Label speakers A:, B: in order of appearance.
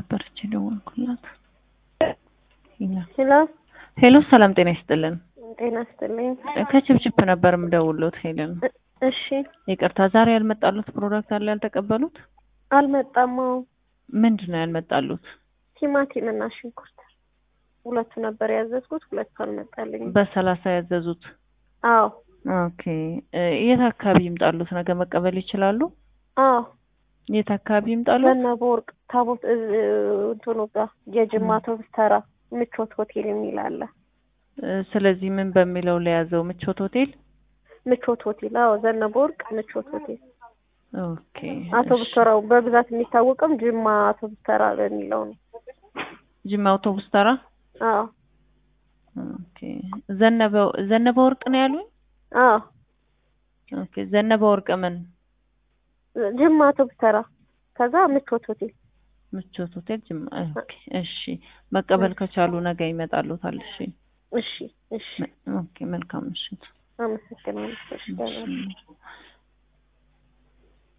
A: ነበረች የደወልኩላት።
B: ሄሎ
A: ሄሎ፣ ሰላም ጤና ይስጥልን።
B: ጤና ይስጥልኝ።
A: ከችፕችፕ ነበር የምደውልዎት ሄለን።
B: እሺ
A: ይቅርታ፣ ዛሬ ያልመጣሉት ፕሮዳክት አለ ያልተቀበሉት?
B: አልመጣም። አዎ
A: ምንድን ነው ያልመጣሉት?
B: ቲማቲም እና ሽንኩርት ሁለቱ ነበር ያዘዝኩት፣ ሁለቱ አልመጣልኝም።
A: በሰላሳ ያዘዙት።
B: አዎ
A: ኦኬ። የት አካባቢ ይምጣሉት? ነገ መቀበል ይችላሉ?
B: አዎ
A: የት አካባቢ ይምጣሉት?
B: ዘነበ ወርቅ ታቦት እ- እንትኑ ጋር የጅማ አውቶቡስ ተራ ምቾት ሆቴል የሚል አለ።
A: እ፣ ስለዚህ ምን በሚለው ለያዘው ምቾት ሆቴል።
B: ምቾት ሆቴል አዎ፣ ዘነበ ወርቅ ምቾት ሆቴል
A: ኦኬ።
B: አውቶቡስ
A: እሺ።
B: ተራው በብዛት የሚታወቀው ጅማ አውቶቡስ ተራ በሚለው ነው።
A: ጅማ አውቶቡስ ተራ።
B: አዎ
A: ኦኬ። ዘነበ ዘነበ ወርቅ ነው ያሉኝ?
B: አዎ
A: ኦኬ። ዘነበ ወርቅ ምን
B: ጅማ አውቶቡስ ተራ ከዛ ምቾት ሆቴል
A: ምቾት ሆቴል ጅማ። ኦኬ። እሺ። መቀበል ከቻሉ ነገ ይመጣሉታል። እሺ።
B: እሺ እሺ
A: ኦኬ። መልካም ምሽት።
B: አመሰግናለሁ። እሺ ደህና ነኝ።
A: እሺ።